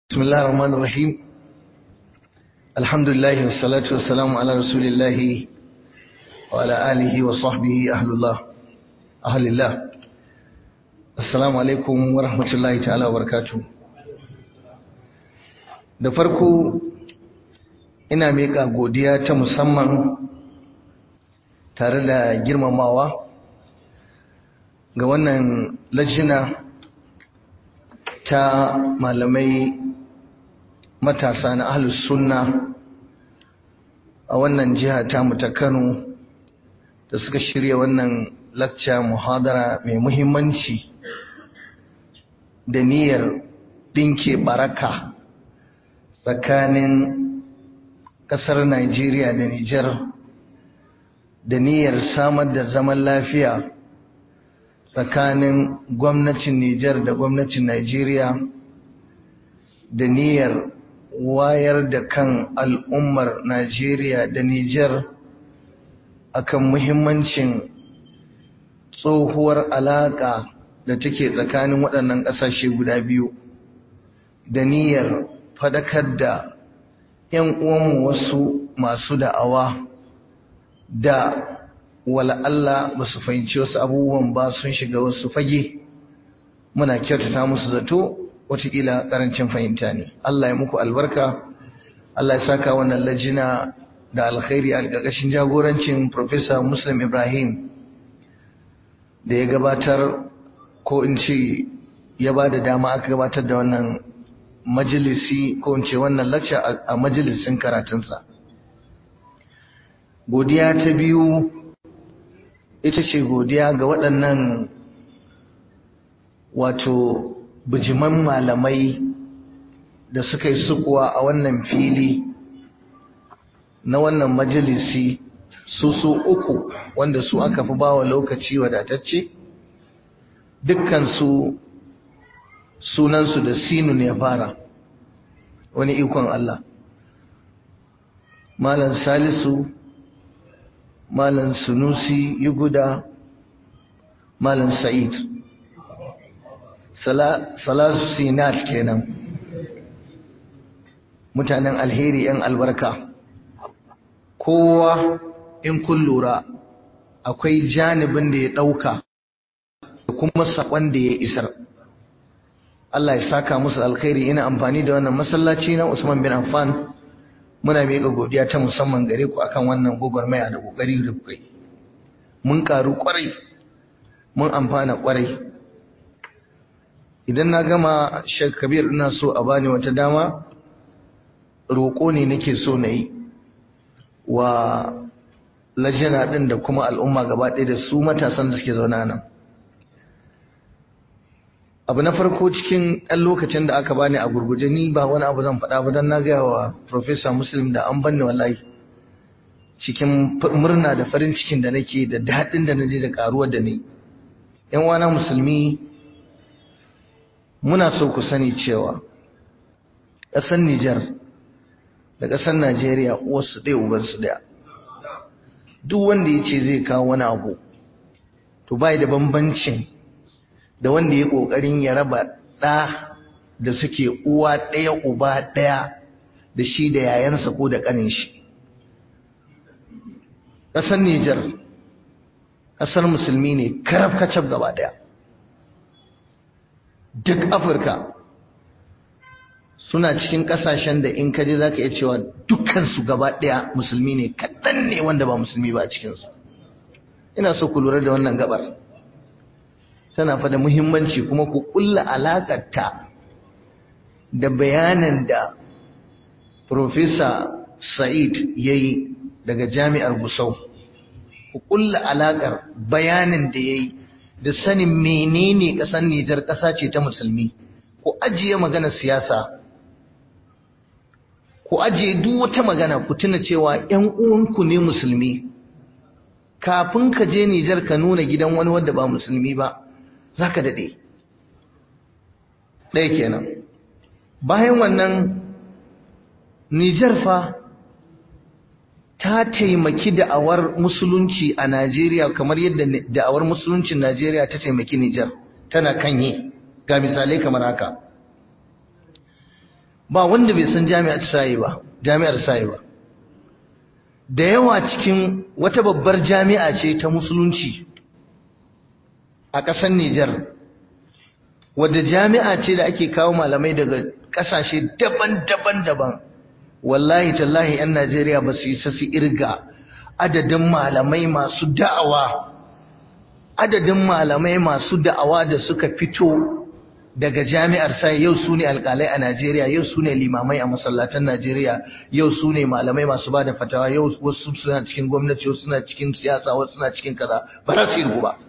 بسم الله الرحمن الرحيم الحمد لله والصلاة والسلام على رسول الله وعلى آله وصحبه أهل الله أهل الله السلام عليكم ورحمة الله تعالى وبركاته da farko ina miƙa godiya ta musamman tare da girmamawa ga wannan lajina ta malamai matasa na ahlus sunna a wannan jiha tamu ta Kano da suka shirya wannan lakca muhadara mai muhimmanci da niyyar ɗinke baraka tsakanin ƙasar Najeriya da Nijar da niyyar samar da zaman lafiya tsakanin gwamnatin Nijar da gwamnatin Najeriya da niyyar wayar da kan al'ummar Najeriya da Nijar akan muhimmancin tsohuwar alaƙa da take tsakanin waɗannan ƙasashe guda biyu da niyyar fadakar da ‘yan uwanmu wasu masu da'awa da wala Allah ba su fahimci wasu abubuwan ba sun shiga wasu fage muna kyautata musu zato wataƙila ƙarancin fahimta ne Allah ya muku albarka Allah ya saka wannan lajina da alkhairi a ƙarƙashin jagorancin Professor Muslim Ibrahim da ya gabatar ko in ce ya ba da dama aka gabatar da wannan majalisi ko in ce wannan lacca a majalisin karatunsa godiya ta biyu ita ce godiya ga waɗannan wato bijiman malamai da suka yi sukuwa a wannan fili na wannan majalisi su su uku wanda su aka fi bawa lokaci wadatacce dukkansu sunansu da sinu ne fara wani ikon Allah malam salisu malam sunusi yuguda malam sa'id salasu sinat kenan mutanen alheri yan albarka kowa in kun lura akwai janibin da ya ɗauka da kuma saƙon da ya isar Allah ya saka musu alkhairi ina amfani da wannan masallaci na Usman bin Affan muna miƙa godiya ta musamman gare ku akan wannan gwagwarmaya da ƙoƙari da kuka yi mun ƙaru ƙwarai mun amfana ƙwarai idan na gama Sheikh Kabir ina so a bani wata dama roƙo ne nake so na yi wa lajina ɗin da kuma al'umma gaba ɗaya da su matasan da suke zaune nan abu na farko cikin ɗan lokacin da aka bani a gurguje ni ba wani abu zan faɗa ba don na gaya wa Professor Muslim da an banni wallahi cikin murna da farin cikin da nake da daɗin da naje da ƙaruwar da ni ‘yan wana musulmi muna so ku sani cewa ƙasar Nijar da ƙasar Najeriya uwarsu ɗaya ubansu ɗaya duk wanda ya ce zai kawo wani abu to bai da bambancin da wanda ya ƙoƙarin ya raba ɗa da suke uwa ɗaya uba ɗaya da shi da yayansa ko da ƙanin shi ƙasar Nijar ƙasar musulmi ne karaf kacab gaba ɗaya duk Afirka suna cikin ƙasashen da in kaje za ka iya cewa dukkansu gaba ɗaya musulmi ne kaɗan ne wanda ba musulmi ba a cikinsu ina so ku lura da wannan gabar tana fa da muhimmanci kuma ku kulla alakarta da bayanan da Profesa Sa'id ya yi daga jami'ar Gusau. Ku kulla alakar bayanin da ya yi da sanin menene ƙasar Nijar ƙasa ce ta musulmi. Ku ajiye magana siyasa. Ku ajiye duk wata magana ku tuna cewa ‘yan uwanku ne musulmi. Kafin ka je Nijar ka nuna gidan wani wanda ba musulmi ba. za ka daɗe ɗaya kenan bayan wannan nijar fa ta taimaki da'awar musulunci a najeriya kamar yadda da'awar musuluncin najeriya ta taimaki nijar tana kanye ga misalai kamar haka ba wanda bai san jami'ar sayi ba jami'ar sayi ba da yawa cikin wata babbar jami'a ce ta musulunci a ƙasar Nijar wadda jami'a ce da ake kawo malamai daga ƙasashe daban-daban daban wallahi tallahi 'yan Najeriya ba su yi sassi irga adadin malamai masu da'awa adadin malamai masu da'awa da suka fito daga jami'ar sai yau su ne alƙalai a Najeriya yau su ne limamai a masallatan Najeriya yau su ne malamai masu ba da fatawa yau wasu suna cikin gwamnati wasu suna cikin siyasa wasu suna cikin kaza ba za su yi ba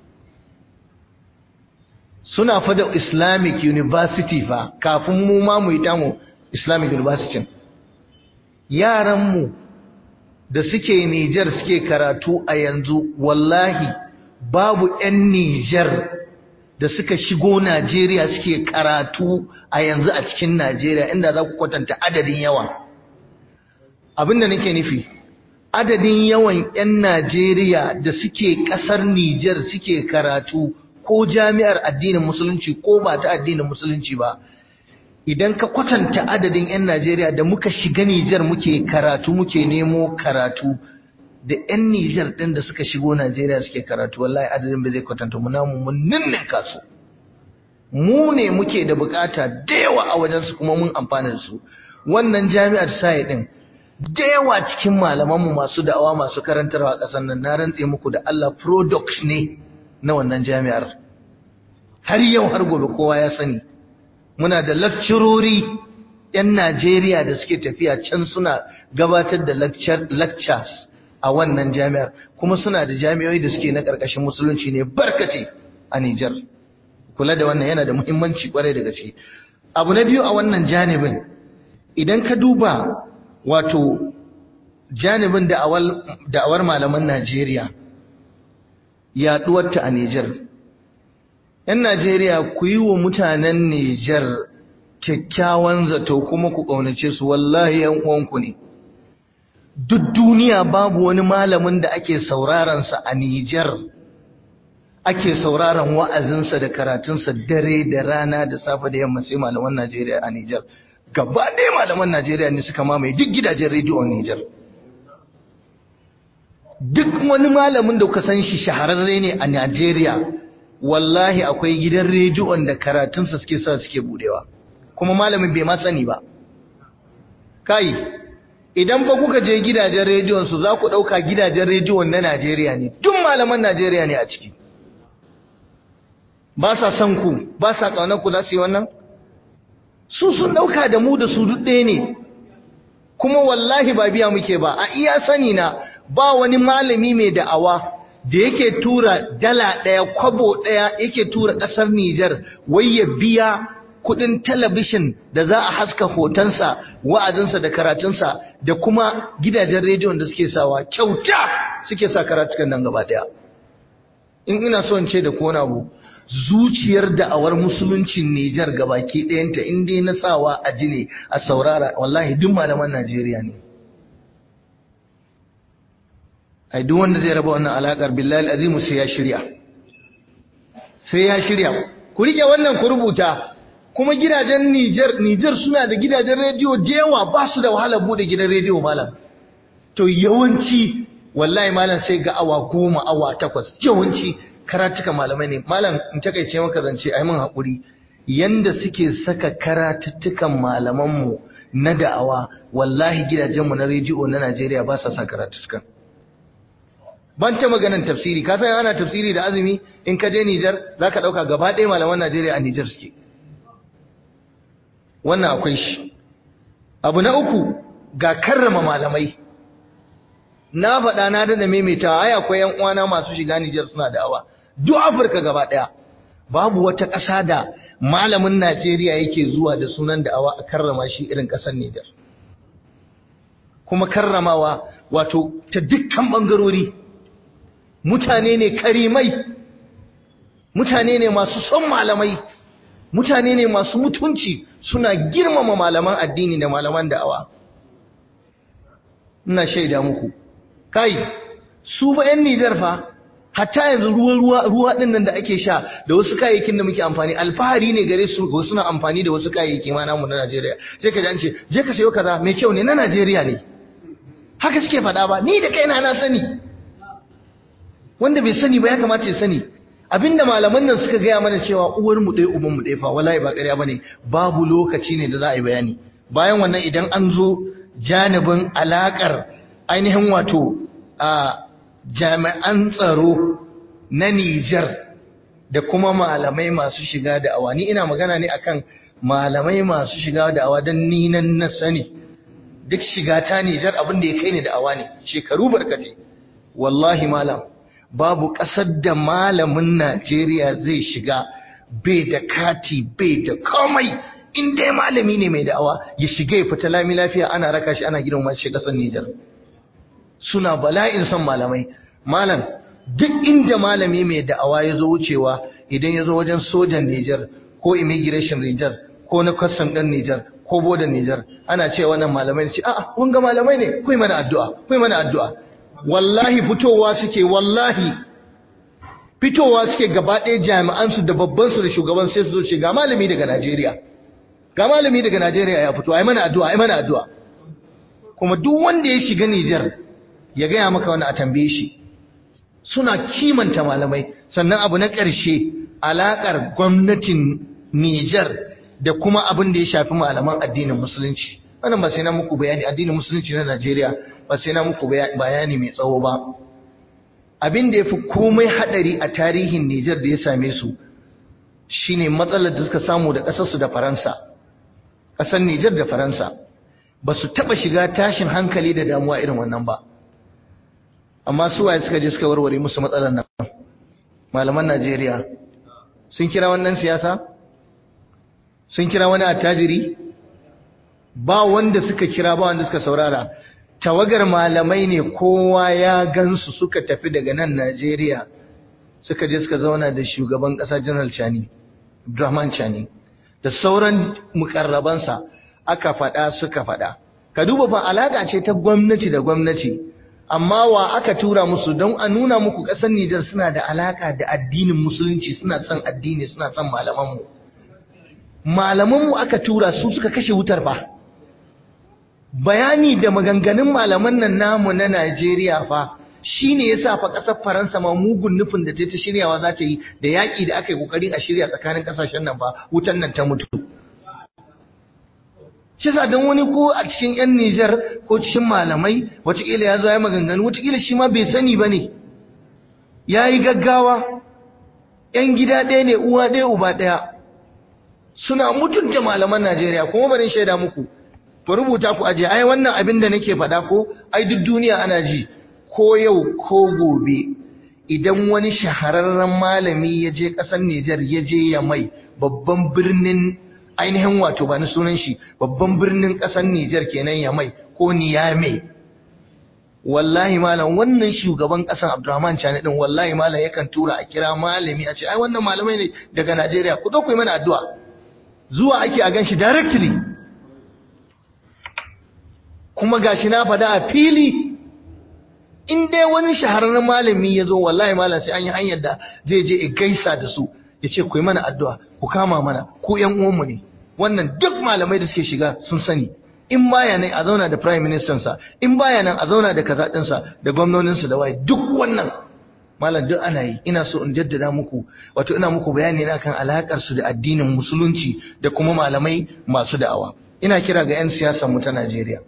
suna fada Islamic University fa kafin mu ma mu yi tamu Islamic University yaranmu da suke Nijar suke karatu a yanzu wallahi babu 'yan Nijar da suka shigo Najeriya suke karatu a yanzu a cikin Najeriya inda za ku kwatanta adadin yawa abinda nake nufi adadin yawan 'yan Najeriya da suke ƙasar Nijar suke karatu ko jami'ar addinin musulunci ko ba ta addinin musulunci ba idan ka kwatanta adadin 'yan Najeriya da muka shiga Nijar muke karatu muke nemo karatu da 'yan Nijar ɗin da suka shigo Najeriya suke karatu wallahi adadin bai zai kwatanta mu namu mun ninnin kasu mu ne muke da bukata da yawa a wajen su kuma mun amfana da su wannan jami'ar sai din da yawa cikin malaman mu masu da'awa masu karantarwa a ƙasar nan na rantse muku da Allah product ne na wannan jami'ar har yau har gobe kowa ya sani muna da lakcirori 'yan Najeriya da suke tafiya can suna gabatar da lectures a wannan jami'ar kuma suna da jami'oi da suke na ƙarƙashin musulunci ne barkace a Nijar kula da wannan yana da muhimmanci kwarai da gaske abu na biyu a wannan janibin idan ka duba wato janibin da'awar malaman Najeriya yaɗuwarta a Nijar 'yan Najeriya ku yi wa mutanen Nijar kyakkyawan zato kuma ku ƙaunace su wallahi 'yan uwanku ne duk duniya babu wani malamin da ake sauraronsa a Nijar ake sauraron wa'azinsa da karatunsa dare da rana da safe da yamma sai malaman Najeriya a Nijar gaba ɗaya malaman Najeriya ne suka mamaye duk gidajen rediyon Nijar duk wani malamin da kuka san shi shahararre ne a Najeriya wallahi akwai gidan rediyon da karatunsa suke sa suke budewa kuma malamin bai ma sani ba kai idan ba kuka je gidajen rediyon su za ku ɗauka gidajen rediyon na Najeriya ne duk malaman Najeriya ne a ciki ba sa son ku ba sa ƙaunar ku za su yi wannan su sun ɗauka da mu da su duk ɗaya ne kuma wallahi ba biya muke ba a iya sani na ba wani malami mai da'awa da yake tura dala ɗaya kwabo ɗaya yake tura ƙasar Nijar wai ya biya kudin talabishin da za a haska hotonsa wa'azinsa da karatunsa da kuma gidajen rediyon da suke sawa kyauta suke sa karatukan nan gaba daya in ina so in ce da kona abu zuciyar da'awar musuluncin Nijar gabaki ɗayanta in dai na sawa a jini a saurara wallahi duk malaman Najeriya ne ai duk wanda zai raba wannan alakar billahi azimu sai ya shirya sai ya shirya ku rike wannan ku rubuta kuma gidajen Niger Niger suna da gidajen rediyo da yawa ba su da wahala bude gidan rediyo malam to yawanci wallahi malam sai ga awa goma awa takwas yawanci karatuka malamai ne malam in takaice maka zance ai mun hakuri yanda suke saka karatuttukan malaman mu na da'awa wallahi gidajen mu na rediyo na Najeriya ba sa sa karatutukan ban ta maganan tafsiri ka san ana tafsiri da azumi in ka je Niger zaka dauka gaba ɗaya malaman Najeriya a Niger suke wannan akwai shi abu na uku ga karrama malamai na faɗa na da maimaitawa ai akwai yan uwana masu shiga Nijar suna da'awa duk Afirka gaba ɗaya babu wata ƙasa da malamin Najeriya yake zuwa da sunan da'awa a karrama shi irin ƙasar Nijar kuma karramawa wato ta dukkan bangarori mutane ne karimai mutane ne masu son malamai mutane ne masu mutunci suna girmama malaman addini da malaman da'awa ina shaida muku kai su ba yan Nijar fa hatta yanzu ruwa ruwa ruwa din nan da ake sha da wasu kayayyakin da muke amfani alfahari ne gare su wasu na amfani da wasu kayayyaki ma namu na Najeriya sai ka ji an ce je ka sayo kaza mai kyau ne na Najeriya ne haka suke faɗa ba ni da kaina na sani wanda bai sani ba ya kamata ya sani abinda malaman nan suka gaya mana cewa uwar mu ɗaya uban mu ɗaya fa wallahi ba ƙarya bane babu lokaci ne da za a yi bayani bayan wannan idan an zo janibin alakar ainihin wato a jami'an tsaro na Nijar da kuma malamai masu shiga da awa ni ina magana ne akan malamai masu shiga da awa don ni nan na sani duk shiga ta Nijar abin da ya kai ni da awa ne shekaru barkate wallahi malam babu ƙasar da malamin Najeriya zai shiga bai da kati bai da komai in dai malami ne mai da'awa ya shiga ya fita lami lafiya ana raka shi ana gidan mace ƙasar Nijar suna bala'in son malamai malam duk inda malami mai da'awa ya zo wucewa idan ya zo wajen sojan Nijar ko immigration Nijar ko na custom ɗin Nijar ko bodan Nijar ana cewa wannan malamai ne ce a'a kun ga malamai ne kuyi mana addu'a kuyi mana addu'a wallahi fitowa suke wallahi fitowa suke gaba ɗaya jami'ansu da babbansu da shugaban sai su zo ce ga malami daga Najeriya ga malami daga Najeriya ya fito ai mana addu'a ai mana addu'a kuma duk wanda ya shiga Nijar ya gaya maka wani a tambaye shi suna kimanta malamai sannan abu na ƙarshe alaƙar gwamnatin Nijar da kuma abin da ya shafi malaman addinin musulunci wannan ba sai na muku bayani addinin musulunci na Najeriya ba sai na muku bayani mai tsawo ba abin da ya fi komai haɗari a tarihin Nijar da ya same su shine matsalar da suka samu da ƙasarsu da Faransa ƙasar Nijar da Faransa ba su taɓa shiga tashin hankali da damuwa irin wannan ba amma su waye suka je suka warware musu matsalar nan malaman Najeriya sun kira wannan siyasa sun kira wani attajiri ba wanda suka kira ba wanda suka saurara tawagar malamai ne kowa ya gansu suka tafi daga nan Najeriya suka je suka zauna da shugaban ƙasa General Chani Abdurrahman Chani da sauran mukarrabansa aka faɗa suka faɗa ka duba fa alaka ce ta gwamnati da gwamnati amma wa aka tura musu don a nuna muku ƙasar Nijar suna da alaka da addinin musulunci suna son addini suna son malamanmu malamanmu aka tura su suka kashe wutar fa bayani da maganganun malaman nan namu na Najeriya fa shine yasa fa ƙasar Faransa ma mugun nufin da ta ta shiryawa za ta yi da yaƙi da aka yi ƙoƙarin a shirya tsakanin ƙasashen nan fa wutan nan ta mutu shi sa don wani ko a cikin 'yan Nijar ko cikin malamai watakila ya zo ya maganganu watakila shi ma bai sani ba ne ya yi gaggawa 'yan gida ɗaya ne uwa ɗaya uba ɗaya suna mutunta malaman Najeriya kuma barin shaida muku ku rubuta ku aje ai wannan abin da nake faɗa ko ai duk duniya ana ji ko yau ko gobe idan wani shahararren malami ya je ƙasar Nijar ya je ya mai babban birnin ainihin wato ba ni sunan shi babban birnin ƙasar Nijar kenan ya mai ko Niyame wallahi malam wannan shugaban ƙasar Abdurrahman Chani din wallahi malam yakan tura a kira malami a ce ai wannan malamai ne daga Najeriya ku zo ku yi mana addu'a zuwa ake a ganshi directly kuma gashi na fada a fili in dai wani shahararren malami ya zo wallahi malam sai an yi hanyar da zai je gaisa da su ya ce ku yi mana addu'a ku kama mana ku ‘yan uwanmu ne wannan duk malamai da suke shiga sun sani in baya nan a zauna da prime minister sa in baya nan a zauna da kaza ɗinsa da gwamnoninsa da waye duk wannan malam duk ana yi ina so in jaddada muku wato ina muku bayani na kan alakar su da addinin musulunci da kuma malamai masu da'awa ina kira ga 'yan siyasar mu ta Najeriya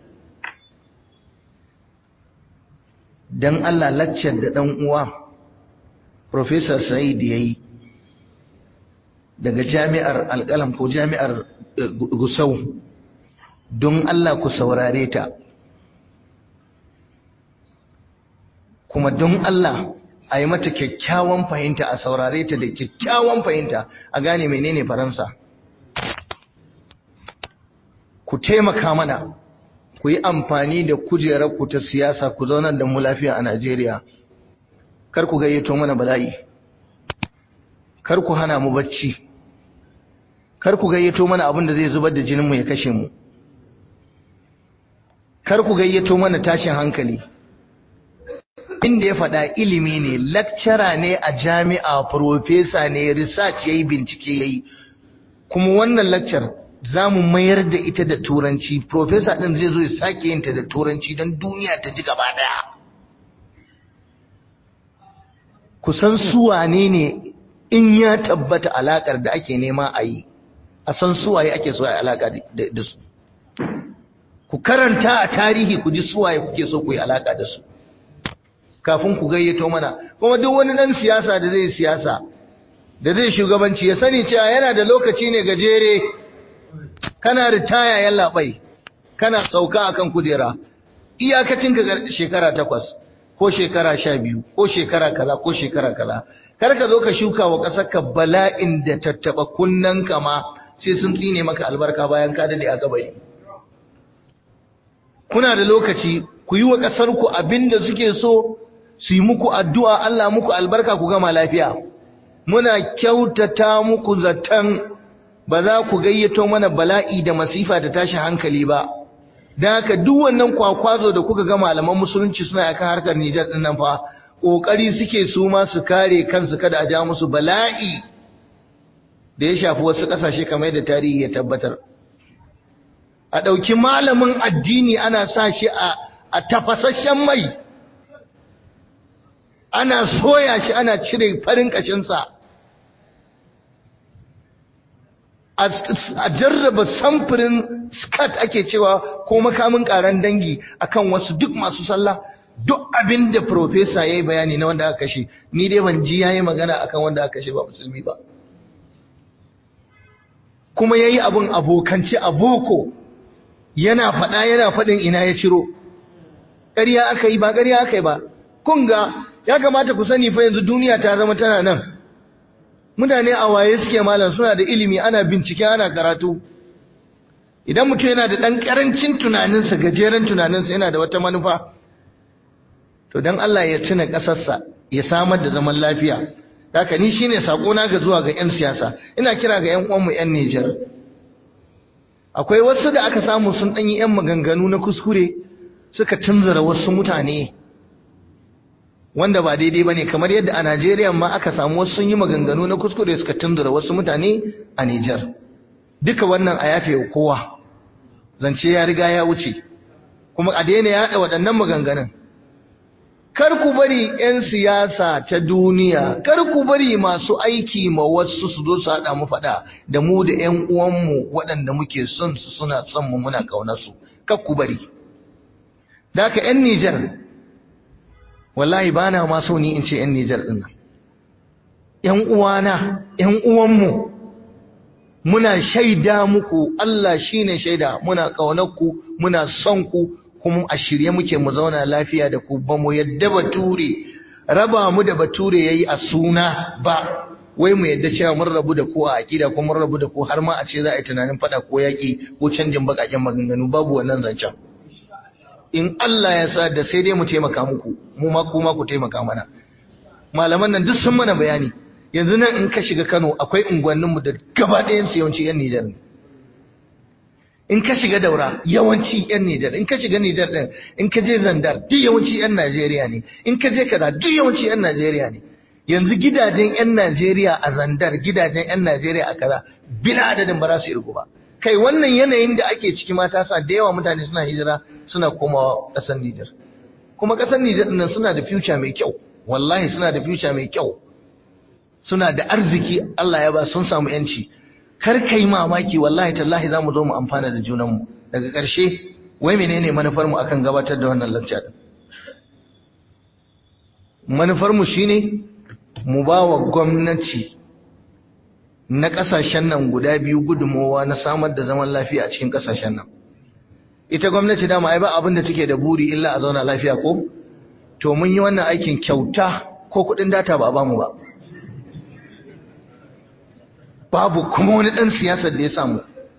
dan Allah lecture da dan uwa Professor Said yayi daga jami'ar alƙalam ko jami'ar Gusau don Allah ku saurare ta kuma don Allah a yi mata kyakkyawan fahimta a saurare ta da kyakkyawan fahimta a gane menene faransa ku taimaka mana ku yi amfani da kujerarku ta siyasa ku zaunar da mu lafiya a Najeriya kar ku gayyato mana bala'i kar ku hana mu bacci kar ku gayyato mana abin da zai zubar da jininmu ya kashe mu kar ku gayyato mana tashin hankali inda ya faɗa ilimi ne lecturer ne a jami'a professor ne research yayi bincike yayi kuma wannan lecture za mu mayar da ita da turanci professor din zai zo ya sake yin ta da turanci don duniya ta ji gaba daya kusan su wane ne in ya tabbata alakar da ake nema a yi a san suwaye ake so a alaka da su ku karanta a tarihi ku ji suwaye kuke so ku yi alaka da su kafin ku gayyato mana kuma duk wani dan siyasa da zai siyasa da zai shugabanci ya sani cewa yana da lokaci ne gajere kana ritaya yalla bai kana sauka akan kujera iyakacin ka shekara takwas ko shekara sha biyu ko shekara kaza ko shekara kaza kar ka zo ka shuka wa ƙasar ka bala'in da tattaba kunnen ka ma sai sun tsine maka albarka bayan ka dade a gabari kuna da lokaci ku yi wa ƙasar ku abinda suke so su yi muku addu'a Allah muku albarka ku gama lafiya muna kyautata muku zaton ba za ku gayyato mana bala'i da masifa da tashin hankali ba don haka duk wannan kwakwazo da kuka ga malaman musulunci suna akan harkar Nijar din nan fa kokari suke su ma su kare kansu kada a ja musu bala'i da ya shafi wasu kasashe kamar yadda tarihi ya tabbatar a ɗauki malamin addini ana sa shi a tafasasshen mai ana soya shi ana cire farin kashinsa a jarraba samfurin skat ake cewa ko makamin karan dangi akan wasu duk masu sallah duk abin da profesa ya yi bayani na wanda aka kashe ni dai ban ji ya yi magana akan wanda aka kashe ba musulmi ba kuma ya yi abin abokanci a boko yana faɗa yana faɗin ina ya ciro ƙarya aka yi ba ƙarya aka yi ba kun ga ya kamata ku sani fa yanzu duniya ta zama tana nan mutane a waye suke malam suna da ilimi ana bincike ana karatu idan mutum yana da ɗan ƙarancin tunaninsa gajeren tunaninsa yana da wata manufa to don Allah ya tuna ƙasarsa ya samar da zaman lafiya haka ni shine na ga zuwa ga 'yan siyasa ina kira ga 'yan uwanmu 'yan Nijar akwai wasu da aka samu sun ɗanyi 'yan maganganu na kuskure suka tunzura wasu mutane wanda ba daidai bane kamar yadda a Najeriya ma aka samu wasu sun yi maganganu na kuskure suka tundura wasu mutane a Nijar duka wannan a yafe kowa zance ya riga ya wuce kuma a daina yaɗa waɗannan maganganun kar ku bari 'yan siyasa ta duniya kar ku bari masu aiki ma wasu su zo su haɗa mu faɗa da mu da 'yan uwanmu waɗanda muke son su suna son mu muna ƙaunar su kar ku bari da haka 'yan Nijar wallahi ba na ma so ni in ce 'yan Nijar ɗin nan. ‘Yan uwana, ‘yan uwanmu, muna shaida muku, Allah shi ne shaida, muna ƙaunarku, muna son ku, kuma a shirye muke mu zauna lafiya da ku, ba mu yadda bature, raba mu da bature ya yi a suna ba, wai mu yadda cewa mun rabu da ku a aƙida ko mun rabu da ku har ma a ce za a yi tunanin faɗa ko yaƙi ko canjin baƙaƙen maganganu babu wannan zancen. in Allah ya sa da sai dai mu taimaka muku mu ma kuma ku taimaka mana malaman nan duk sun mana bayani yanzu nan in ka shiga Kano akwai unguwannin mu da gaba ɗayan su yawanci yan Nijar ne in ka shiga Daura yawanci yan Nijar in ka shiga Nijar din in ka je Zandar duk yawanci yan Najeriya ne in ka je kaza duk yawanci yan Najeriya ne yanzu gidajen yan Najeriya a Zandar gidajen yan Najeriya a kaza bila adadin ba za su irgu ba kai wannan yanayin da ake ciki mata sa da yawa mutane suna hijira suna komawa ƙasar Nijar kuma ƙasar Nijar nan suna da future mai kyau wallahi suna da future mai kyau suna da arziki Allah ya ba sun samu yanci kar kai mamaki wallahi tallahi zamu zo mu amfana da junanmu daga ƙarshe wai menene manufar mu akan gabatar da wannan lecture din manufar mu shine mu ba wa gwamnati na ƙasashen nan guda biyu gudunmowa na samar da zaman lafiya a cikin ƙasashen nan ita gwamnati dama ai ba abin da take da buri illa a zauna lafiya ko to mun yi wannan aikin kyauta ko kuɗin data ba a bamu ba babu kuma wani ɗan siyasar da ya samu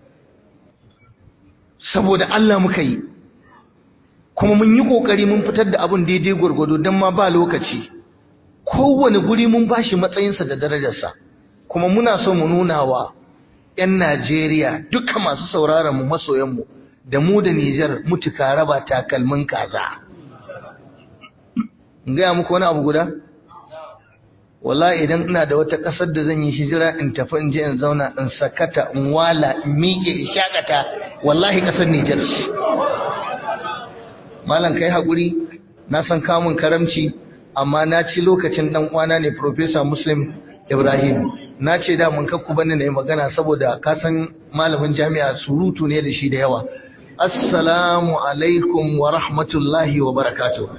saboda Allah muka yi kuma mun yi ƙoƙari mun fitar da abin daidai gwargwado don ma ba lokaci kowane guri mun bashi matsayinsa da darajarsa kuma muna so mu nuna wa 'yan Najeriya duka masu sauraron mu masoyanmu da mu da Nijar mutuka raba takalmin kaza in gaya muku wani abu guda wallahi idan ina da wata ƙasar da zan yi hijira in tafi in je in zauna in sakata in wala in miƙe in shakata wallahi ƙasar Nijar ce malam kai haƙuri na san kamun karamci amma na ci lokacin ɗan uwana ne Professor Muslim Ibrahim na ce da mun kakku bane na yi magana saboda ka san malamin jami'a surutu ne da shi da yawa assalamu alaikum wa rahmatullahi wa barakatuh